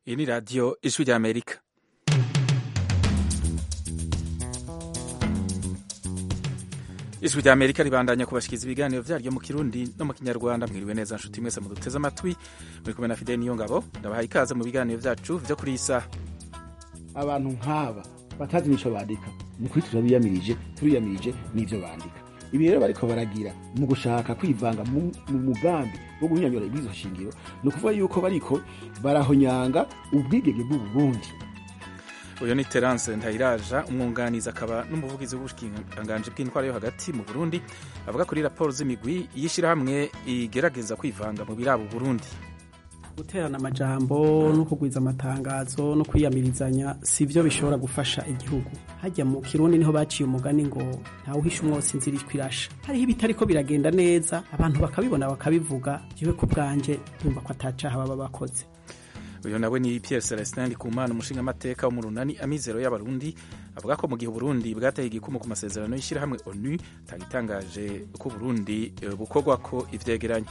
iyi ni radiyo ijwi ry'amerika ijwi ry'amerika ribandanya kubashyikiza ibiganiro byaryo mu kirundi no mu kinyarwanda mwiriwe neza nshuti mwese muduteze amatwi muri kumwe na fideli niyo ngabo ndabahaye ikaze mu biganiro byacu byo kuri iyi saha abantu nk'aba batazi n'icyo bandika ni ukuri turabiyamirije turiyamirije n'ibyo bandika ibi rero bariko baragira mu gushaka kwivanga mu mugambi wo guhinyanyura ibizo shingiro ni ukuvuga yuko bariko barahonyanga ubwigenge bw'uburundi uyu ni terance ntayiraja umwunganizi akaba n'umuvugizi w'ubushikiranganji bw'intwara yo hagati mu burundi avuga kuri raporo z'imigwi y'ishyirahamwe igerageza kwivanga mu biraba uburundi guterana amajambo no kugwiza amatangazo no kwiyamirizanya si byo bishobora gufasha igihugu hajya mu kirundi niho baciye umugani ngo ntawe uhisha umwotsi inzira irasha hariho ibitariko biragenda neza abantu bakabibona bakabivuga jewe ku bwanje ndumva ko atacaha baba bakoze uyu nawe ni Pierre Celestin Ndikumana umushingamateka wo mu runani amizero y'abarundi avuga ko mu gihe uburundi bwateye igikumu ku masezerano y'ishyirahamwe onu tagitangaje ko uburundi bukorwa ko ivyegeranye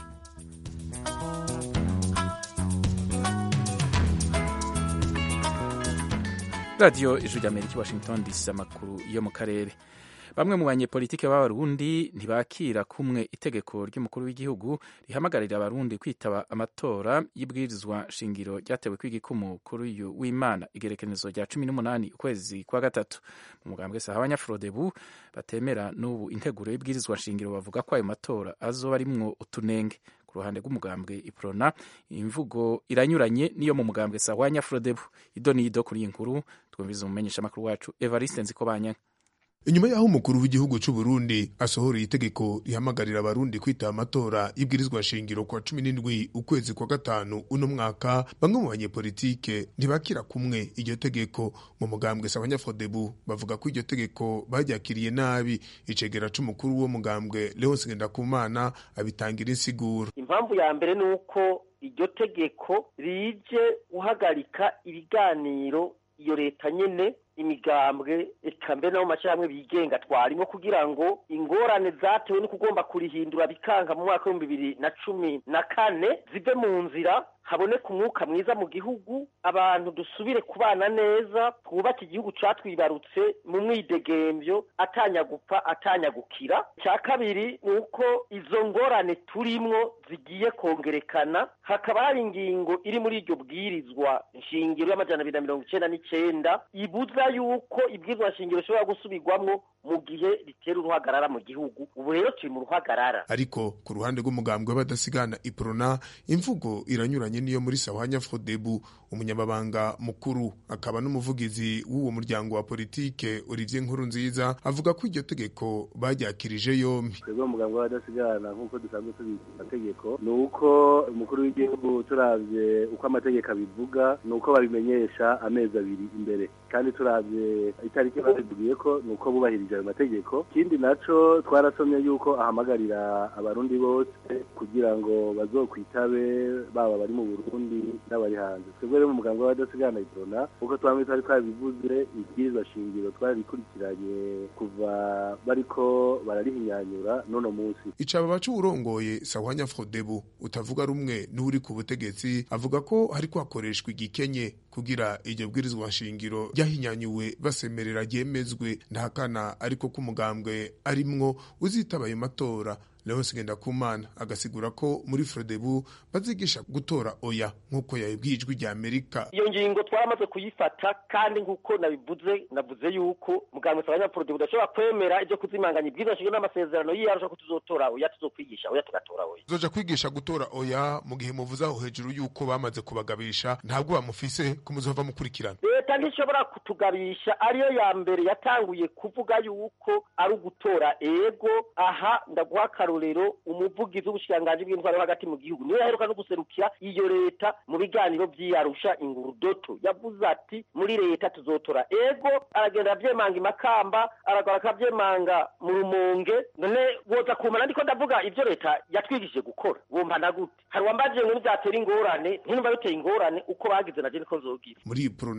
radiyo ijwi ry'amerika washington dc amakuru yo mu karere bamwe mu banyepolitike b'abarundi ntibakira kumwe itegeko ry'umukuru w'igihugu rihamagarira abarundi kwitaba amatora y'ibwirizwa shingiro ryatewe kw'igikumu kuri uyu w'imana igerekerezo rya cumi n'umunani ukwezi kwa gatatu mu mugambwe saha abanyafrodebu batemera n'ubu integuro y'ibwirizwa shingiro bavuga ko ayo matora azoba arimwo utunenge ku ruhande rw'umugambwe iprona imvugo iranyuranye n'iyo mu mugambwe saha abanyafrodebu ido n'ido kuri iyi nkuru twumviza umumenyeshamakuru wacu evariste nzikobanya inyuma y'aho umukuru w'igihugu cy'u Burundi asohoreye itegeko rihamagarira abarundi kwitaba amatora y'ibwirizwa shingiro kwa cumi n'indwi ukwezi kwa gatanu uno mwaka bamwe mu banyepolitike ntibakira kumwe iryo tegeko mu mugambwe sabanyafodebu bavuga ko iryo tegeko baryakiriye nabi icegera c'umukuru w'uwo mugambwe Leonce Ngendakumana abitangira insiguro impamvu ya mbere ni uko iryo tegeko rije guhagarika ibiganiro iyo leta nyene imigambwe eka mbere nabo mashyirahamwe bigenga twarimo kugira ngo ingorane zatewe no kugomba kurihindura bikanga mu mwaka w'ibihumbi bibiri na cumi na kane zive mu nzira haboneka umwuka mwiza mu gihugu abantu dusubire kubana neza twubake igihugu catwibarutse mu mwidegembyo atanyagupfa atanyagukira icya kabiri ni uko izo ngorane turimwo zigiye kongerekana hakaba hari ingingo iri muri iryo bwirizwa nshingiro y'amajana abiri na mirongo icenda n'icenda ibuza yuko ibwirizwa nshingiro rishobora gusubirwamwo mu gihe ritera uruhagarara mu gihugu ubu rero turi mu ruhagarara ariko ku ruhande rw'umugambwe w'abadasigana iprona imvugo iranyuranye niyo muri sawanya fodebu umunyamabanga mukuru akaba n'umuvugizi w'uwo muryango wa politike Olivier Nkuru nziza avuga ko iryo tegeko baryakirije yombi twebwe umugambwe w'abadasigana nk'uko dusanzwe tubizi amategeko ni uko umukuru w'igihugu turavye uko amategeko abivuga ni uko babimenyesha amezi abiri imbere kandi turavye itariki batubwiye ko ni uko bubahirije ayo mategeko ikindi naco twarasomye yuko ahamagarira abarundi bose kugira ngo bazokwitabe baba bari mu Burundi n'abari hanze twebwe rero mu muganga w'abadasigana iprona uko twamwe twari twabivuze ibwirizwa shingiro twarikurikiranye kuva bariko bararihinyanyura nono munsi icaba baca uwurongoye sawanya frodebu utavuga rumwe n'uri ku butegetsi avuga ko hariko hakoreshwa igikenye kugira iryo bwirizwa shingiro ryahinyanyuwe basemerera ryemezwe ntahakana ariko ko umugambwe arimwo uzitaba ayo matora Leonce Ngendakumana agasigura ko muri Frodebu bazigisha gutora oya nk'uko yabibwiye ijwi rya Amerika. Iyo ngingo twaramaze kuyifata kandi nk'uko nabivuze navuze yuko muganga sabanya Frodebu udashobora kwemera ibyo kuzimanganya ibwirizwa shingiro n'amasezerano yiyarusha ko tuzotora oya tuzokwigisha oya tugatora oya. Zoja kwigisha gutora oya mu gihe muvuze aho hejuru yuko bamaze kubagabisha ntabwo bamufise ko muzova mukurikirana. Leta ntishobora kutugabisha ariyo ya mbere yatanguye kuvuga yuko ari ugutora ego aha ndaguha akarorero umuvugizi w'ubushikiranganji bw'intwaro hagati mu gihugu niwe yaheruka no guserukira iyo leta mu biganiro vy'iyarusha ingurudoto yavuze ati muri leta tuzotora ego aragenda avyemanga imakamba aragora akavyemanga mu rumonge none woza kumana ndiko ndavuga ivyo leta yatwigishije gukora wumva na gute hari wambajije ngo ntivyatera ingorane ntinumva biteye ingorane uko bagize naje niko nzogira muri prona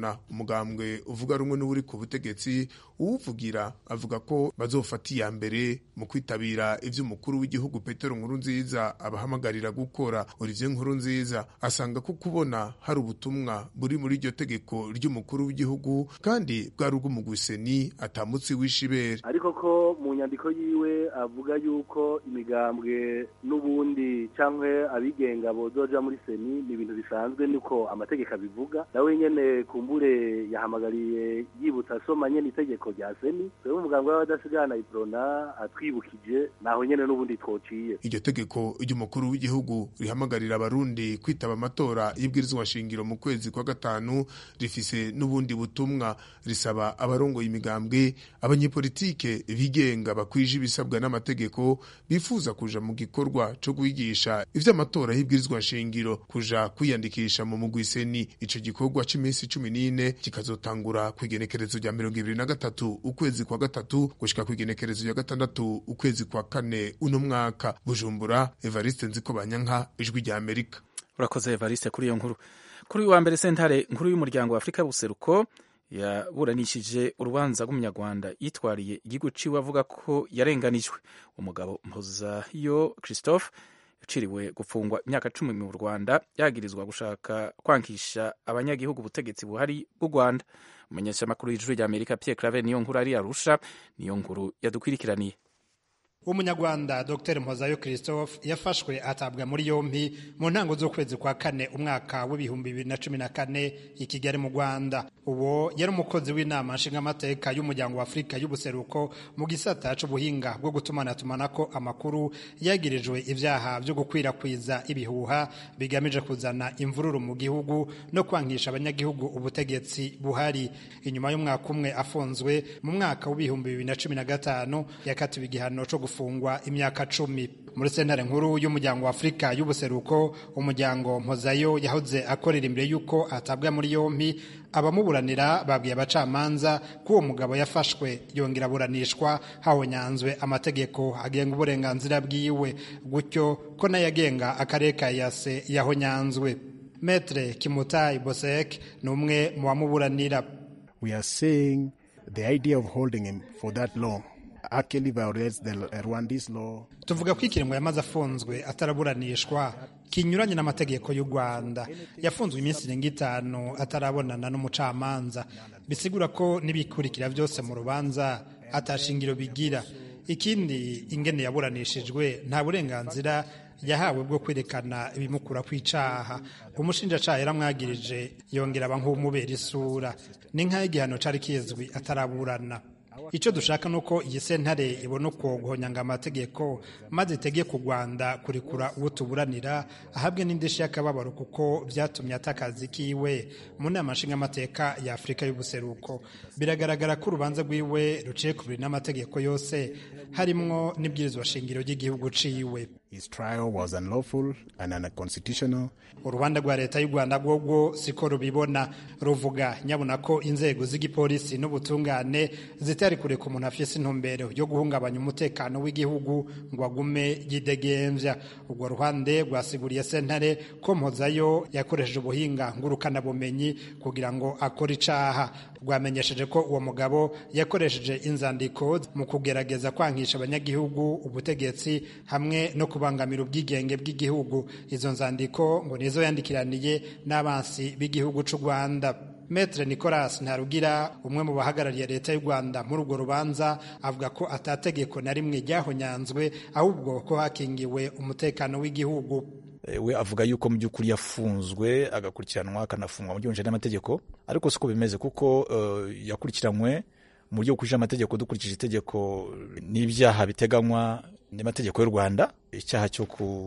mugambwe uvuga rumwe n'uri ku butegetsi uwuvugira avuga ko bazofata iya mbere mu kwitabira ivy'umukuru w'igihugu Petero Nkurunziza abahamagarira gukora Olivier Nkurunziza asanga ko kubona hari ubutumwa buri muri iryo tegeko ry'umukuru w'igihugu kandi bwari ubw'umugwiseni atamutsi w'ishibere ariko ko mu nyandiko yiwe avuga yuko imigambwe n'ubundi cyangwa abigenga bozoja muri seni ni ibintu bisanzwe niko amategeko abivuga nawe nyene kumbure yahamagariye yibutsa asoma nyene itegeko rya seni twebwe umugambwe w'abadasigana iprona atwibukije naho nyene n'ubundi twociye iryo tegeko ry'umukuru w'igihugu rihamagarira abarundi kwitaba amatora y'ibwirizwa shingiro mu kwezi kwa gatanu rifise n'ubundi butumwa risaba abarongoye imigambwe abanyepolitike bigenga bakwije ibisabwa n'amategeko bifuza kuja mu gikorwa co kwigisha ivy'amatora y'ibwirizwa shingiro kuja kwiyandikisha mu mugwiseni ico gikorwa c'iminsi cumi n'ine kikazotangura kw'igenekerezo rya mirongo ibiri na gatatu ukwezi kwa gatatu gushika kw'igenekerezo rya gatandatu ukwezi kwa kane uno mwaka bujumbura evariste nziko banyanka ijwi rya amerika urakoze evariste kuri iyo nkuru kuri uyu wa mbere sentare nkuru y'umuryango wa afurika y'ubuseruko yaburanishije urubanza rw'umunyarwanda yitwariye igihugu ciwe avuga ko yarenganijwe umugabo mpozayo christophe yaciriwe gufungwa imyaka cumi mu rwanda yagirizwa gushaka kwankisha abanyagihugu ubutegetsi buhari bw'u rwanda umumenyeshamakuru w'ijuru rya amerika pierre clave niyo nkuru ari arusha niyo nkuru yadukwirikiraniye umunyarwanda dr mpozayo christophe yafashwe atabwa muri yombi mu ntango z'ukwezi kwa kane umwaka w'ibihumbi bibiri na cumi na kane i kigali mu rwanda uwo yari umukozi w'inama nshingamateka y'umuryango wa afurika y'ubuseruko mu gisata c'ubuhinga bwo gutumanatumanako amakuru yagirijwe ivyaha vyo gukwirakwiza ibihuha bigamije kuzana imvururu mu gihugu no kwankisha abanyagihugu ubutegetsi buhari inyuma y'umwaka umwe afunzwe mu mwaka w'ibihumbi bibiri na cumi na gatanu yakatiwe igihano co gufungwa imyaka cumi muri sentare nkuru y'umuryango wa afurika y'ubuseruko umuryango mpozayo yahoze akorera imbere y'uko atabwa muri yombi abamuburanira babwiye abacamanza ko uwo mugabo yafashwe yongera aburanishwa hahonyanzwe amategeko agenga uburenganzira bwiwe gutyo ko nayo agenga akarere ka yase yahonyanzwe metre kimutayi bosek ni umwe mu bamuburanira we are saying the idea of holding him for that long actually violates the Rwandese law. tuvuga ko ikiringo yamaze afunzwe ataraburanishwa kinyuranye n'amategeko y'u rwanda yafunzwe iminsi irenga itanu atarabonana n'umucamanza bisigura ko n'ibikurikira byose mu rubanza atashingiro bigira ikindi ingene yaburanishijwe nta burenganzira yahawe bwo kwerekana ibimukura kw'icaha umushinjacaha yaramwagirije yongera aba nk'umubera isura ni nk'aho igihano cari kizwi ataraburana icyo dushaka ni uko iyi sentare ibona uko guhonyanga amategeko maze itegeka u rwanda kurekura uwo tuburanira ahabwe n'indishyi y'akababaro kuko byatumye atakazi kiwe mu nama nshingamateka ya afurika y'ubuseruko biragaragara ko urubanza rwiwe ruciye ku biri n'amategeko yose harimwo n'ibwirizwa shingiro ry'igihugu ciwe His trial was unlawful and unconstitutional. urubanza rwa leta y'u rwanda rwobwo siko rubibona ruvuga nyabona ko inzego z'igipolisi n'ubutungane zitari kureka umuntu afise intumbero yo guhungabanya umutekano w'igihugu ngo agume yidegembya urwo ruhande rwasiguriye sentare ko mpozayo yakoresheje ubuhinga ngurukanabumenyi kugira ngo akore icaha rwamenyesheje ko uwo mugabo yakoresheje inzandiko mu kugerageza kwankisha abanyagihugu ubutegetsi hamwe no kubangamira ubwigenge bw'igihugu izo nzandiko ngo nizo yandikiraniye n'abansi b'igihugu c'u rwanda Metre Nicolas Ntarugira umwe mu bahagarariye leta y'u Rwanda muri urwo rubanza avuga ko atategeko na rimwe ryahonyanzwe ahubwo ko hakingiwe umutekano w'igihugu we avuga yuko mu by'ukuri yafunzwe agakurikiranwa akanafungwa mu by'ubunjire n'amategeko ariko siko bimeze kuko uh, yakurikiranywe mu buryo bukurikije amategeko dukurikije itegeko n'ibyaha biteganywa n'amategeko y'u Rwanda icyaha cyo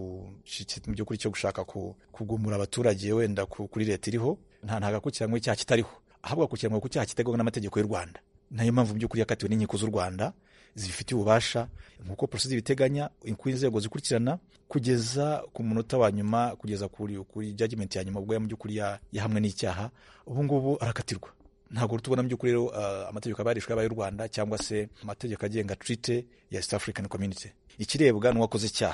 mu by'ukuri cyo gushaka kugumura abaturage wenda kuri leta iriho nta ntagakurikiranwe icyaha kitariho ahubwo akurikiranwe ku cyaha kiteganywa n'amategeko y'u Rwanda nayo mpamvu mu by'ukuri yakatiwe n'inkiko z'u Rwanda zibifitiye ububasha nk'uko polisi zibiteganya ku inzego zikurikirana kugeza ku munota wa nyuma kugeza kuri kuri judgment ya nyuma ubwo mu by'ukuri yahamwe n'icyaha ubu ngubu arakatirwa ntabwo tubona mu by'ukuri rero uh, amategeko abarishwe y'abaye y'u Rwanda cyangwa se amategeko agenga treaty ya East African Community ikirebwa n'uwakoze icyaha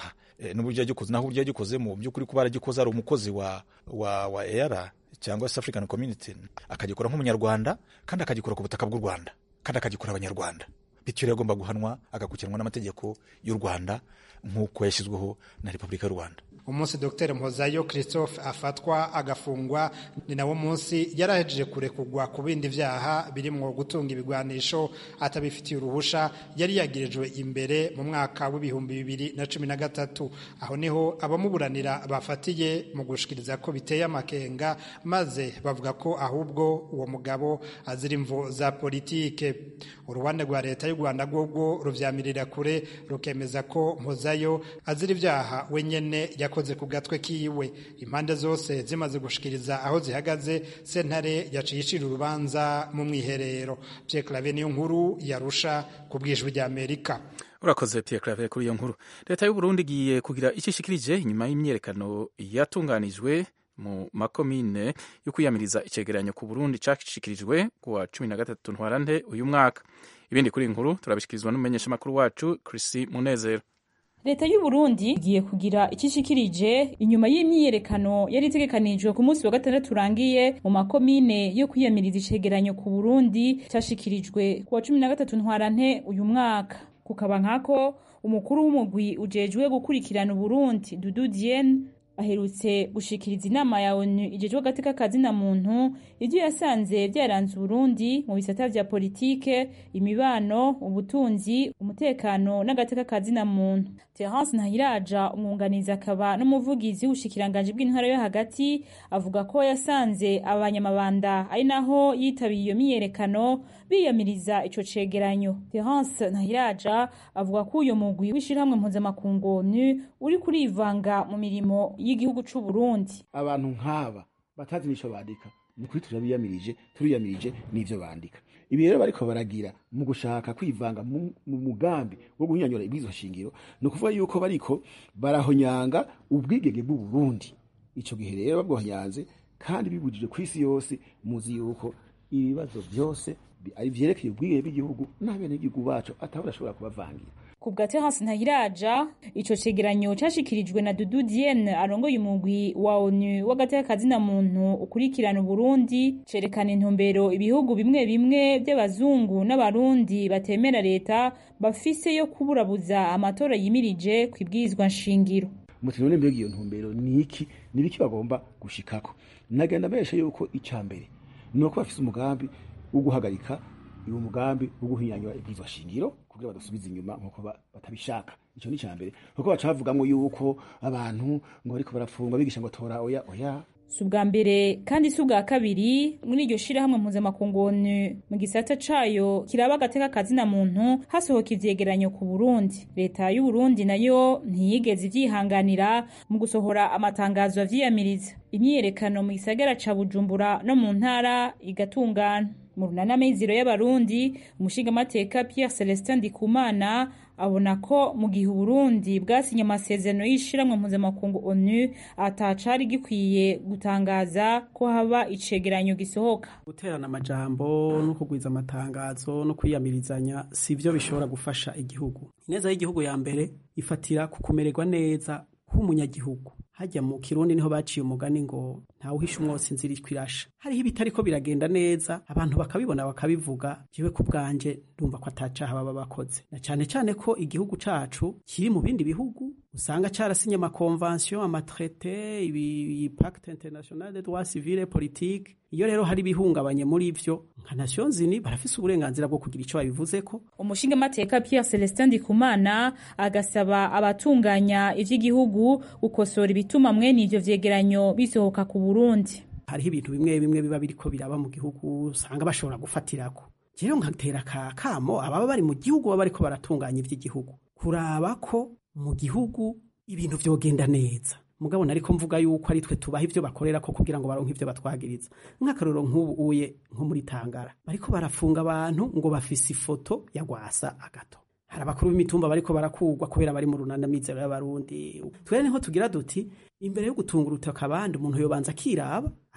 e, n'uburyo yagikoze naho uburyo yagikoze mu by'ukuri kuba yaragikoze ari umukozi wa wa wa EAR cyangwa East African Community akagikora nk'umunyarwanda kandi akagikora ku butaka bw'u Rwanda kandi akagikora abanyarwanda bityo rero agomba guhanwa agakurikiranwa n'amategeko y'u Rwanda nk'uko yashyizweho na Repubulika y'u Rwanda umunsi Dr Mpozayo Christophe afatwa agafungwa ni nawo munsi yarahejeje kurekugwa ku bindi vyaha birimwo gutunga ibigwanisho atabifitiye uruhusha yari yagirijwe imbere mu mwaka w'ibihumbi bibiri na cumi na gatatu aho niho abamuburanira bafatiye mu gushikiriza ko biteye amakenga maze bavuga ko ahubwo uwo mugabo azira imvo za politike uruhande rwa leta y'u Rwanda rwobwo ruvyamirira kure rukemeza ko Mpozayo azira ivyaha wenyene yakoze ku gatwe kiwe impande zose zimaze gushikiriza aho zihagaze sentare yaciye icira urubanza mu mwiherero Pierre Claver niyo nkuru yarusha ku bwijwi rya Amerika urakoze Pierre Claver kuri iyo nkuru leta y'u Burundi igiye kugira icyo ishikirije inyuma y'imyerekano yatunganijwe mu makomine yo kwiyamiriza icegeranyo ku Burundi cashikirijwe kuwa cumi na gatatu ntwarante uyu mwaka ibindi kuri inkuru turabishikirizwa n'umumenyeshamakuru wacu Chrissy Munezero leta y'u Burundi igiye kugira ikishikirije inyuma y'imyiyerekano yari itegekanijwe ku munsi wa gatandatu urangiye mu makomine yo kwiyamiriza icegeranyo ku Burundi cashikirijwe kuwa cumi na gatatu ntwarante uyu mwaka kukaba nkako umukuru w'umugwi ujejwe gukurikirana Uburundi Dudu Diene aherutse gushikiriza inama ya ONU ijejwe agateka kazina muntu ivyo yasanze vyaranze Burundi mu bisata vya politike imibano ubutunzi umutekano n'agateka kazina muntu Terence Ntahiraja umwunganizi akaba n'umuvugizi w'ubushikiranganje bw'intara yo hagati avuga ko yasanze abanyamabanda ari naho yitabiye iyo myiyerekano biyamiriza ico cegeranyo Terence Ntahiraja avuga ko uyo mugwi w'ishirahamwe mpuzamakungu ONU uri kurivanga mu mirimo y'igihugu c'u Burundi abantu nk'aba batazi n'ico bandika ni kuri turabiyamirije turiyamirije n'ivyo bandika ibi rero bariko baragira mu gushaka kwivanga mu mugambi wo guhinyanyura ibwirizwa shingiro ni ukuvuga yuko bariko barahonyanga ubwigenge bw'u Burundi ico gihe rero babwohonyanze kandi bibujije ku isi yose muzi yuko ibibazo vyose ari vyerekeye ubwigenge bw'igihugu n'abenegihugu bacu ataba barashobora kubavangira ku bwa Terence Ntahiraja ico cegeranyo cashikirijwe na Dudu Diene arongoye umugwi wa ONU w'agateka kazina muntu ukurikirana Burundi cerekana intumbero ibihugu bimwe bimwe by'abazungu n'abarundi batemera leta bafise yo kuburabuza amatora yimirije kwibwirizwa nshingiro muti none mbega iyo ntumbero niki nibiki bagomba gushikako nagenda mesha yuko icambere nuko bafise umugambi wo guhagarika uwo mugambi wo guhinyanyura ibwirizwa shingiro kugira badasubiza inyuma nkuko batabishaka ico ni cambere kuko bacavugamwo yuko abantu ngo bariko barafungwa bigisha ngo tora oya oya si ubwa mbere kandi si ubwa kabiri muri iryo shirahamwe mpuzamakungu ONU mu gisata cayo kiraba agateka kazina muntu hasohoka ivyegeranyo ku Burundi leta y'u Burundi nayo ntiyigeze ivyihanganira mu gusohora amatangazo avyiyamiriza imyiyerekano mu gisagara ca Bujumbura no mu ntara igatungana mu runana meziro y'abarundi umushingamateka Pierre Celestin Ndikumana abona ko mu gihe Burundi bwasinye amasezerano y'ishiramwe mpuzamakungu ONU atacari gikwiye gutangaza ko haba icegeranyo gisohoka guterana amajambo no kugwiza amatangazo no kwiyamirizanya sivyo bishobora gufasha igihugu ineza y'igihugu ya mbere ifatira ku kumererwa neza k'umunyagihugu hajya mu kirundi niho baciye umugani ngo ntawuhisha umwotsi inzira irasha hariho ibitariko biragenda neza abantu bakabibona bakabivuga jewe ku bwanje ndumva ko atacaha baba bakoze na cane cane ko igihugu cacu kiri mu bindi bihugu usanga carasinye amakonvansiyo amatrete ibipacte international de droit civile politique iyo rero hari ibihungabanye muri ivyo nka nations unies barafise uburenganzira bwo kugira ico babivuzeko umushingamateka Pierre Celestin Ndikumana agasaba abatunganya ivy'igihugu gukosora ibituma mwene ivyo vyegeranyo bisohoka ku Burundi hariho ibintu bimwe bimwe biba biriko biraba mu gihugu usanga bashobora gufatirako rero nkatera ka kamo ababa bari mu gihugu baba bariko baratunganya ivy'igihugu kuraba ko mu gihugu ibintu vyogenda neza mugabo nariko mvuga yuko ari twe tubaha ivyo bakorera ko kugira ngo baronke ivyo batwagiriza nk'akarorero nk'ubu uye nko muri Tangara bariko barafunga abantu ngo bafise ifoto ya Gwasa agato hari abakuru b'imitumba bariko barakugwa kubera bari mu runana mizero y'abarundi twere niho tugira duti imbere yo gutunga urutaka abandi umuntu yobanza akiraba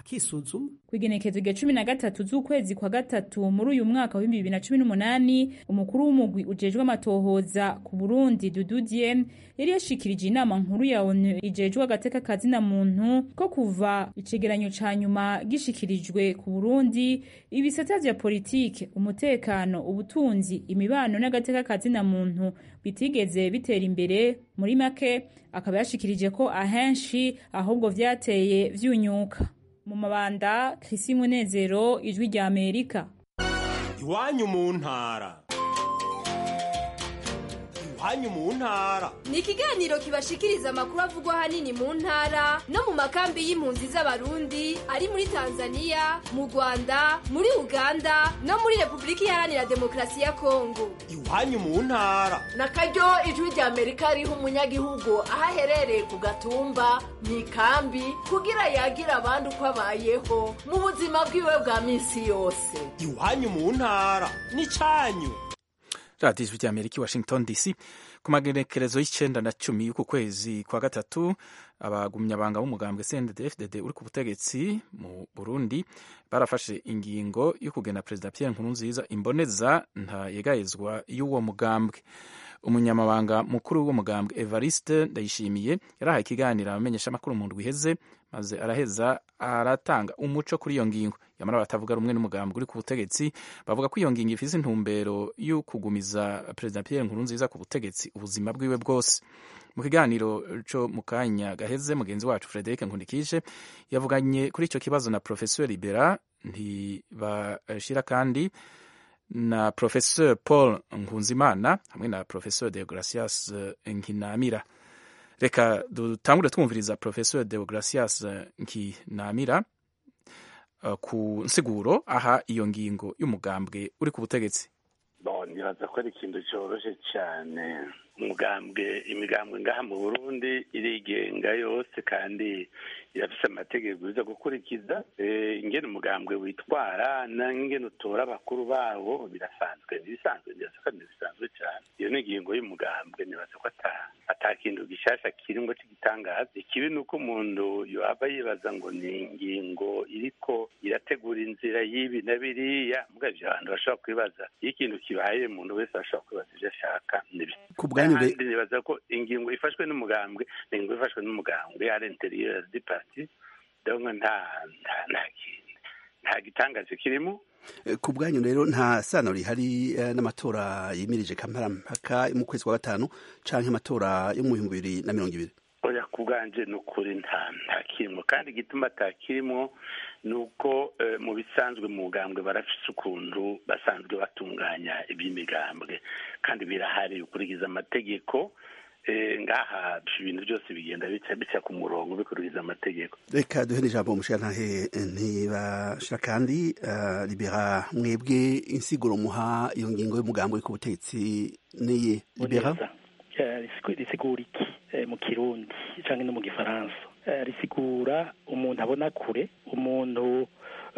bakisuzuma kwigenekezo rya cumi na gatatu z'ukwezi kwa gatatu muri uyu mwaka w'ibihumbi bibiri na cumi n'umunani umukuru w'umugwi ujejwe amatohoza ku burundi dudu diem yari yashikirije inama nkuru ya onu ijejwe agateka kazina muntu ko kuva icegeranyo ca nyuma gishikirijwe ku burundi ibisata vya politike umutekano ubutunzi imibano n'agateka kazina muntu bitigeze bitera imbere muri make akaba yashikirije ko ahenshi ahubwo vyateye vyunyuka mu mabanda Chrisi Munezero ijwi rya Amerika iwanyu mu ntara iwanyu mu ntara ni ikiganiro kibashikiriza amakuru avugwa ahanini mu ntara no mu makambi y'impunzi z'abarundi ari muri tanzania mu rwanda muri uganda no muri repubulika iharanira demokarasi ya kongo iwanyu mu ntara na karyo ijwi rya amerika riha umunyagihugu aho aherereye ku gatumba mu ikambi kugira yagira abandi uko abayeho mu buzima bwiwe bwa minsi yose iwanyu mu ntara n'icanyu radiyo ijwi rya amerika i washington dc ku magenekerezo y'icenda na cumi y'uku kwezi kwa gatatu abagumyabanga b'umugambwe cndfdd uri ku butegetsi mu burundi barafashe ingingo yo kugena perezida pierre nkurunziza imboneza ntayegayezwa y'uwo mugambwe umunyamabanga mukuru w'uwo mugambwe evariste ndayishimiye yarahaye ikiganiro abamenyeshamakuru mu ndwi iheze maze araheza aratanga umuco kuri iyo ngingo yamara batavuga rumwe n'umugambwe uri ku butegetsi bavuga ko iyo ngingo ifise intumbero yo kugumiza perezida pierre nkurunziza ku butegetsi ubuzima bwiwe bwose mu kiganiro co mu kanya gaheze mugenzi wacu frederic nkundikije yavuganye kuri ico kibazo na professeur libera ntibashira kandi na professeur paul nkunzimana hamwe na professeur deogracias nkinamira reka dutangure twumviriza professeur deogracias nkinamira uh, ku nsiguro aha iyo ngingo y'umugambwe uri ku butegetsi nibaza ko ari ikintu cyoroshye cyane umugambwe imigambwe ngaha mu burundi irigenga yose kandi irafise amategeko iza gukurikiza ingene umugambwe witwara n'ingene utora abakuru bawo birasanzwe ntibisanzwe ntibaza ko ntibisanzwe cyane iyo ni ingingo y'umugambwe nibaza ko ata kintu gishasha kiringo cy'igitangaza ikibi ni uko umuntu yaba yibaza ngo ni ingingo iriko irategura inzira y'ibi na biriya mbwa ivyo abantu bashobora kwibaza iyo ikintu kibaye umuntu wese ashobora kwibaza ivyo ashaka kandi nibaza ko ingingo ifashwe n'umugambwe ni ingingo ifashwe n'umugambwe ari interieur du parti donc nta nta nta gitangaje kirimo ku bwanyu rero nta sano rihari n'amatora yimirije kamparampaka mu kwezi kwa gatanu canke amatora yo mu bihumbi bibiri na mirongo ibiri oya ku bwanje ni ukuri nta nta kirimo kandi igituma atakirimo ni uko mu bisanzwe mu bugambwe barafise ukuntu basanzwe batunganya iby'imigambwe kandi birahari ukurikiza amategeko ngaha ibintu byose bigenda bica ku murongo bikurikiza amategeko reka duhe n'ijambo umushirantahe ntibashira kandi libera mwebwe insiguro muha iyo ngingo y'umugambi uri ku butegetsi niye libera risigura iki mu kirundi cyangwa no mu gifaransa risigura umuntu abona kure umuntu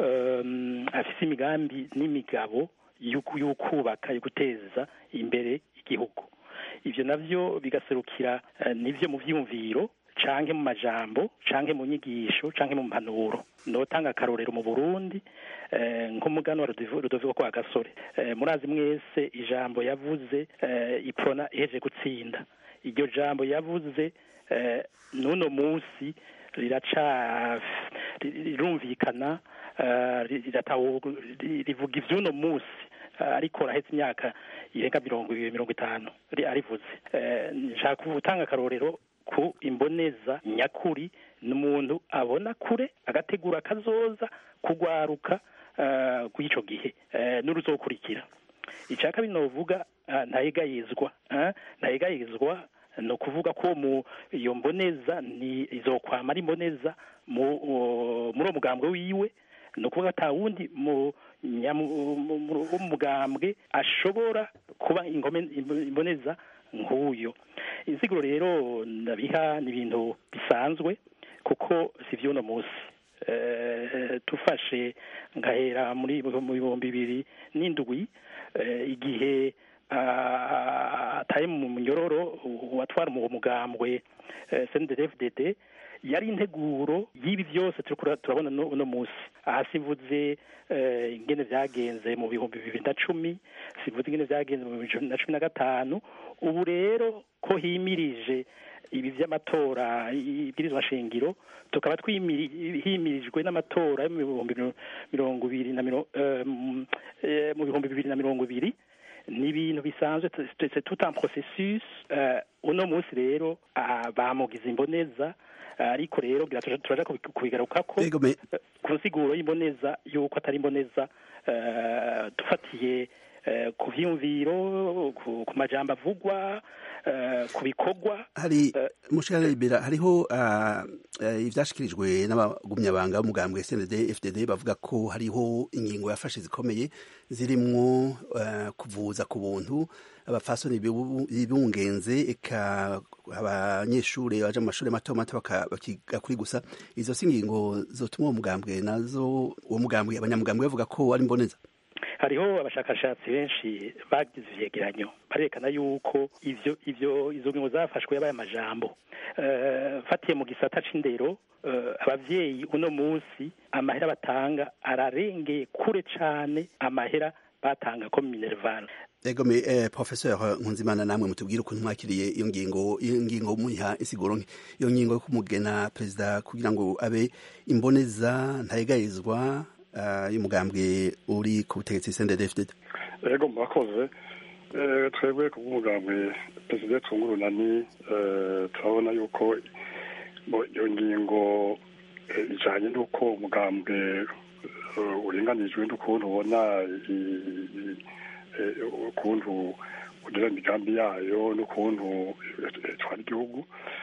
afise imigambi n'imigabo y'ukubaka yo guteza imbere igihugu ivyo navyo bigaserukira nivyo mu vyiyumviro canke mu majambo canke mu nyigisho canke mu mpanuro notanga akarorero mu burundi nk'umugani wa rudoviko kwa gasore murazi mwese ijambo yavuze iprona iheje gutsinda iryo jambo yavuze n'uno munsi riraca rirumvikana rivuga ivy'uno munsi ariko rahetse imyaka irenga mirongo mirongo itanu arivuze nshaka gutanga akarorero ku imboneza nyakuri ni umuntu abona kure agategura akazoza kugwaruka kw'ico gihe n'uruzokurikira icya kabiri novuga ntayegayizwa ntayegayizwa ni ukuvuga ko mu iyo mboneza ni izokwama ari imboneza muri uwo mugambwe wiwe ni ukuvuga ata wundi w'umugambwe ashobora kuba imboneza nk'uyo insiguro rero ndabiha ni ibintu bisanzwe kuko si iby'uno munsi tufashe ngahera muri mu bihumbi bibiri n'indwi igihe ataye mu munyororo watwara mu mugambwe cndfdd yari integuro y'ibi byose turiko turabona no- uno munsi aha simvuze eh, ingene vyagenze mu bihumbi bibiri na cumi simvuze ingene vyagenze mu bihumbi na cumi na gatanu ubu rero ko himirije ibi vy'amatora ibwirizwa shingiro tukaba twimiri- himirijwe n'amatora yo mu bihumbi miro- mirongo ibiri na miro- eh, mu- eh, mu bihumbi bibiri na mirongo ibiri ni ibintu bisanzwe c'est c'est tout un processus eh, uno munsi rero ah, bamugize imboneza ah, ariko rero gira turaja turaja kubi- kubigarukako eh, ku nsiguro y'imboneza yuko atari imboneza eh, dufatiye eh, ku vyiyumviro ku ku majambo avugwa eh, ku bikorwa hari mushikana libera hariho ah, eh, ivyashikirijwe n'abagumyabanga b'umugambwe SND FDD bavuga ko hariho ingingo yafashe zikomeye zirimwo eh, kuvuza ku buntu abafasoni bibu- bibungenze eka abanyeshure baja mu mashure mato mato baka- bakiga kuri gusa izo si ingingo zotuma uwo mugambwe nazo uwo mugambwe abanyamugambwe bavuga ko ari mboneza hariho abashakashatsi benshi bagize ivyegeranyo barerekana yuko ivyo ivyo izo ngingo zafashwe yabaye amajambo Eh, fatiye mu gisata c'indero eh, abavyeyi uno munsi amahera batanga ararengeye kure cane amahera batanga ko minerval Ego me eh, professeur Nkunzimana namwe mutubwire ukuntu mwakiriye iyo ngingo iyo ngingo muyiha insiguro nke iyo ngingo yo kumugena perezida kugira ngo abe imboneza ntayegayizwa uh, y'umugambwe uri ku butegetsi CNDD-FDD ego murakoze Eh, twebwe ku bw'umugambwe perezida twungurunani eh, turabona yuko bo iyo ngingo eh, ijanye n'uko umugambwe eh, uringanijwe n'ukuntu ubona i- i- eh, ukuntu ugira imigambi yayo n'ukuntu eh, itwara igihugu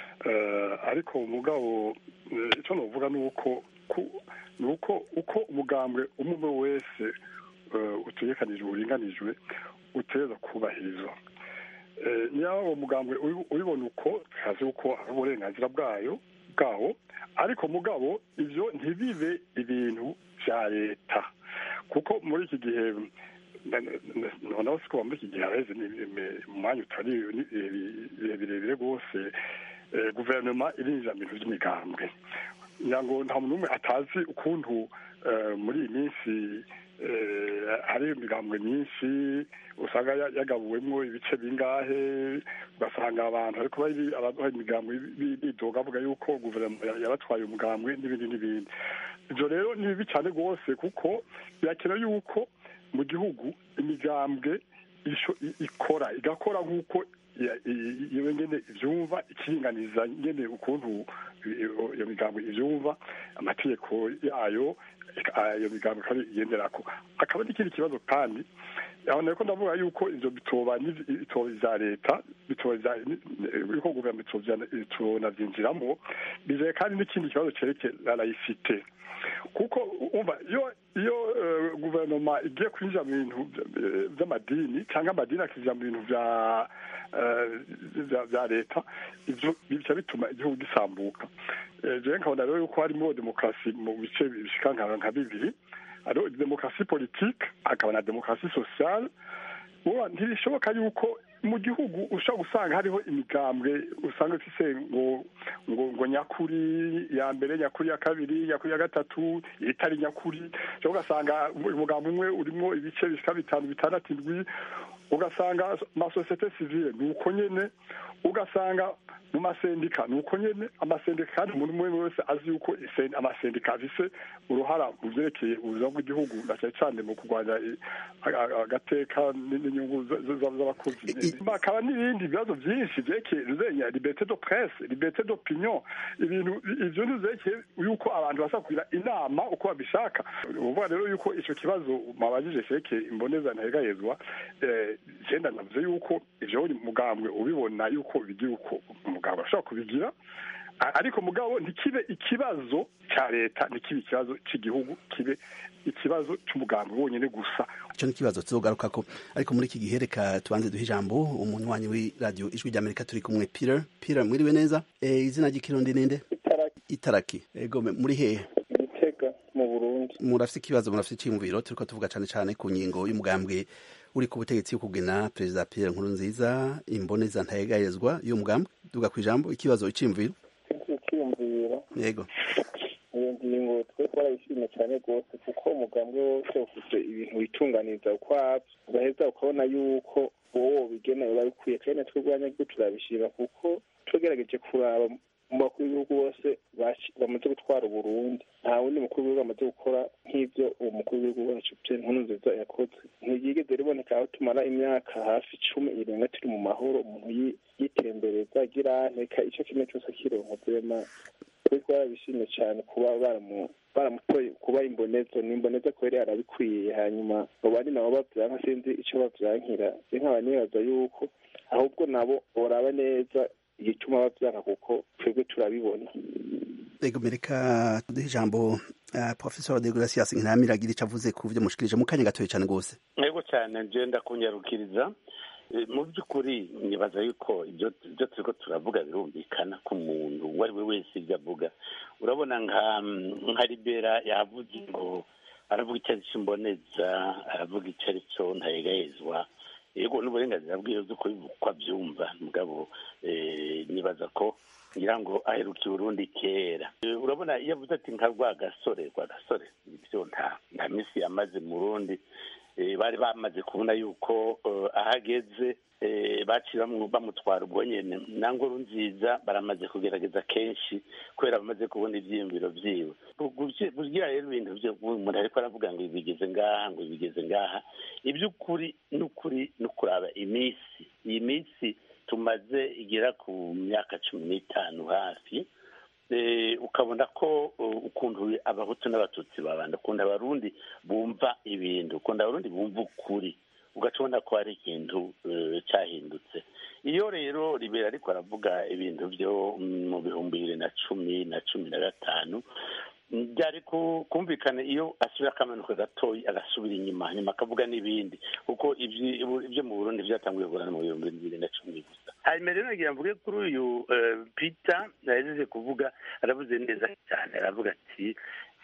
Eh, ariko umugabo eh, icyo novuga ni uko ku- ni uko uko umugambwe umwe umwe wese eh, utegekanijwe uringanijwe uteza kubahirizwa Eh, niba uwo mugambwe uri- uribona uko tukazi uko ari uburenganzira bwayo bwawo ariko mugabo ivyo ntibibe ibintu vya leta kuko muri iki gihe noneho siko muri iki gihe hareze mu mwanya utari ni- ni- birebire rwose eh, guverinoma irinjira mu bintu vy'imigambwe ngira ngo nta muntu n'umwe atazi ukuntu eh, muri iyi minsi eh, hari imigambwe myinshi usanga ya- yagabuwemwo ibice bingahe ugasanga abantu ariko bari abaduha imigambwe bi- bidoga bavuga yuko guverinoma ya- yabatwaye umugambwe n'ibindi n'ibindi ivyo rero ni bibi cane rwose kuko birakenewe yuko mu gihugu imigambwe isho- i- ikora igakora nk'uko ya- i- iyo nyene ivyumva ikiringaniza nyene ukuntu iyo iyo migambwe ivyumva amategeko yayo ika- iyo migambwe kandi igenderako akaba n'ikindi kibazo kandi aho nariko ndavuga yuko ivyo bitoba n'iv- bitoba ivya leta bitoba ivya yuko guverinoma itovya- itonavyinjiramo bizeye kandi n'ikindi kibazo cerekeye la laïcité kuko umva iyo iyo eh, guverinoma igiye kwinjira mu bintu vy- vy'amadini cyangwa amadini akinjira mu bintu vya eh, vya- vya leta ivyo bica bituma igihugu gisambuka Eh, jewe nkabona rero yuko harimo demokarasi mu bice bishika nka nka bibiri hariho demokarasi politike hakaba na demokarasi sociale uba ntibishoboka yuko mu gihugu ushobora gusanga hariho imigambwe usanga ifise ngo ngo ngo nyakuri ya mbere nyakuri ya kabiri nyakuri ya gatatu itari nyakuri ushobora ugasanga umugambi umwe urimo ibice bishika bitanu bitandatu indwi ugasanga amasosiyete sivile ni uko nyene ugasanga mu masendika ni uko nyene amasendika kandi umuntu umwe wese azi yuko isen- amasendika afise uruhara mu vyerekeye ubuzima bw'igihugu na cane cane mu kurwanya i- a- a- agateka n- n'inyungu z- z- z- z'abakozi hakaba n'ibindi bibazo vyinshi vyerekeye ruzenya liberté de presse liberté d'opinion ibintu ivyo ntivyerekeye yuko abantu basa kugira inama uko babishaka uvuga rero yuko ico kibazo mwabajije cerekeye imboneza ntahegayezwa eh, jenda navuze yuko ivyo uri mugambwe ubibona yuko bigira uko umugambwe ashobora kubigira A- ariko mugabo ntikibe ikibazo ca leta ntikibe ikibazo c'igihugu kibe ikibazo c'umugambwe wonyene gusa ico n'ikibazo tuzogarukako ariko muri iki gihe reka tubanze duhe ijambo umuntu wanyu w'iradiyo ijwi ry'amerika turi kumwe peter peter mwiriwe neza e, izina ry'ikirundi ninde itaraki ego me- muri hehe gitega mu burundi murafite ikibazo murafite icyiyumviro turiko tuvuga cane cane ku ngingo y'umugambwe uri ku butegetsi yo kugena perezida pierre nkurunziza imboneza ntayegayezwa y'umugambwe duga ku ijambo ikibazo iciyumviro icyiyumviro yego iyo ngingo twe twarayishimye cyane rwose kuko umugambwe wose ufite ibintu witunganiza ukwabyo ugaheza ukabona yuko wowe bigena biba bikwiye kandi natwe rwanyagihugu turabishima kuko tugerageje kuraba mu bakuru b'ibihugu bose bamaze gutwara uburundi nta wundi mukuru w'ibihugu amaze gukora nk'ibyo uwo mukuru w'ibihugu wacu pierre nkurunziza yakoze ntiryigeze riboneka aho tumara imyaka hafi icumi irenga turi mu mahoro umuntu yitembereza agira nteka icyo kimwe cyose akironka vyema twe twarabishimye cyane kuba baramutoye kuba imbonezo ni imbonezo kubera yarabikwiye hanyuma abo bandi nabo bavyanka sinzi ico bavyankira je nkaba nibaza yuko ahubwo nabo boraba neza igituma bavyanka kuko twebwe turabibona ego mereka duhe ijambo uh, professor de gracias nkiramiragira ico avuze ku vyo mushikirije mu kanya gatoye cane rwose ego cyane nje ndakunyarukiriza mu by'ukuri nibaza yuko ibyo turiko turavuga birumvikana ku muntu uwo ari we wese ibyo avuga urabona nka nka libera yavuze ngo aravuga icyo ari cyo imboneza aravuga icyo ari cyo ntayegayezwa yego n'uburenganzira bwiwe bwo kubikwa byumva mugabo nibaza ko ngira ngo aheruka Burundi kera urabona iyo avuze ati nka rwa gasore rwa gasore ibyo nta nta minsi yamaze mu rundi bari bamaze kubona yuko ahageze baciye bamutwara ubwo nyine na ngoro nziza baramaze kugerageza kenshi kubera bamaze kubona ibyiyumviro byiwe kugira rero ibintu byo umuntu ariko aravuga ngo bigeze ngaha ngo bigeze ngaha iby'ukuri n'ukuri no kuraba iminsi iyi minsi tumaze igera ku myaka cumi n'itanu hafi ukabona ko ukuntu abahutu n'abatutsi babanda ukunda abarundi bumva ibintu ukunda abarundi bumva ukuri ugaca ubona ko hari ikintu cyahindutse iyo rero ribera ariko aravuga ibintu byo mu bihumbi bibiri na cumi na cumi na gatanu byari kumvikana iyo asubira akamanuka gatoya agasubira inyuma nyuma akavuga n'ibindi kuko ibyo mu burundi byatanguye kugurana mu bihumbi bibiri na cumi gusa hanyuma rero nagira mvuge kuri uyu peter yahejeje kuvuga aravuze neza cyane aravuga ati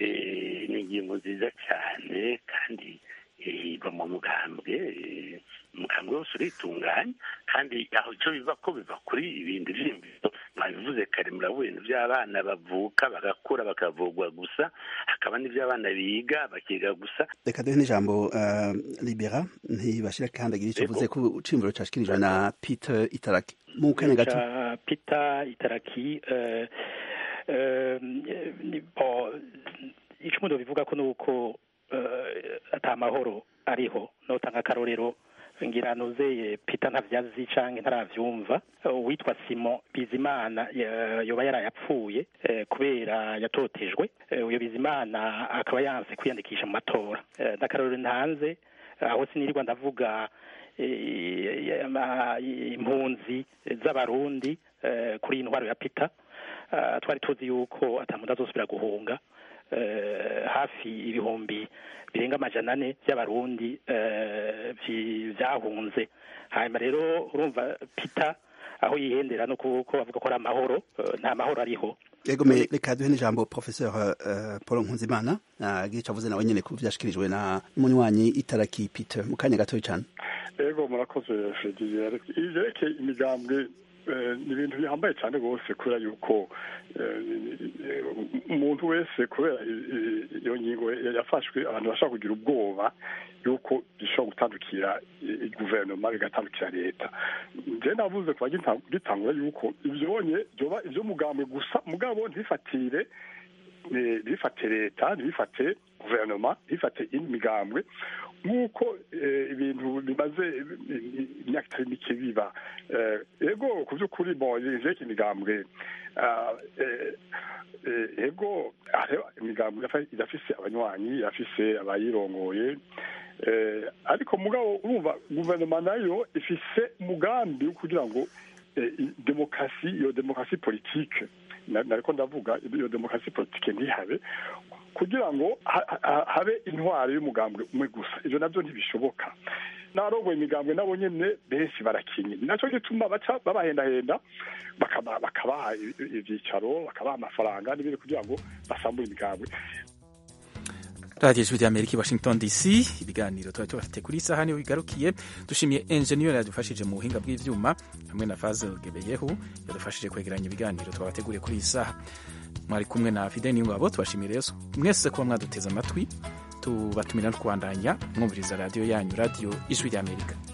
ni ingingo nziza cyane kandi iva mu mugambwe umugambwe wose uritunganya kandi aho icyo biva ko biva kuri ibindi byiyumviro mwabivuze kare murabona ibintu by'abana bavuka bagakura bakavugwa gusa hakaba n'iby'abana biga bakiga gusa reka duhe n'ijambo libera ntibashira kandagira icyo avuze ko cimviro cashikirijwe na peter itaraki mu kanya gato peter itaraki icyo umuntu bivuga ko ni uko ata mahoro ariho notanga akarorero ngira nuzeye peter ntavyazi canke ntaravyumva uwitwa simon bizimana yoba yarayapfuye kubera yatotejwe uyo bizimana akaba yanse kwiyandikisha mu matora n'akarorero ntanze aho sinirirwa ndavuga impunzi z'abarundi kuri iyi ntwaro ya peter twari tuzi yuko atamuntu azosubira guhunga hafi ibihumbi birenga amajana ane by'abarundi byahunze hanyuma rero urumva pita aho yihendera no kuko bavuga ko ari amahoro nta mahoro ariho yego me reka duhe n'ijambo professeur paul nkunzimana gica avuze nawe nyene ku vyashikirijwe na munywanyi itaraki peter mu kanya gatoya cyane yego murakoze fredie ivyerekeye imigambwe ni ibintu bihambaye cyane rwose kubera yuko umuntu wese kubera iyo ngingo yafashwe abantu bashobora kugira ubwoba yuko bishobora gutandukira guverinoma bigatandukira leta njyewe navuze kuba gitangura yuko ibyonye byoba iby'umugambwe gusa mugabo ntifatire ntibifate leta ntibifate guverinoma ntibifate indi migambwe nk'uko ibintu bimaze imyaka itari mike biba ego ku by'ukuri iveka imigambwe ego imigambwe irafise abanywanyi irafise abayirongoye ariko mugabo urumva guverinoma nayo ifise umugambi wo kugira ngo demokarasi iyo demokarasi politike nariko ndavuga iyo demokarasi politike ntihabe kugira ngo habe intwaro y'umugambwe umwe gusa ivyo navyo ntibishoboka n'abarongoye imigambwe nabo nyene benshi barakinye ni naco gituma baca babahendahenda bakabaha ivyicaro bakabaha amafaranga n'ibindi kugira ngo basambure imigambwe radiyo ijwi ry'amerika i washington dc ibiganiro tuba tubafite kuri isaha niyo bigarukiye dushimiye enjeniyeri yadufashije mu buhinga bw'ivyuma hamwe na fazel gebeyehu yadufashije kwegeranya ibiganiro twabateguriye kuri iyi saha mwari kumwe na fide niyongabo tubashimire yesu mwese kuba mwaduteze amatwi tubatumira no kubandanya mwumviriza radiyo yanyu radiyo ijwi ry'amerika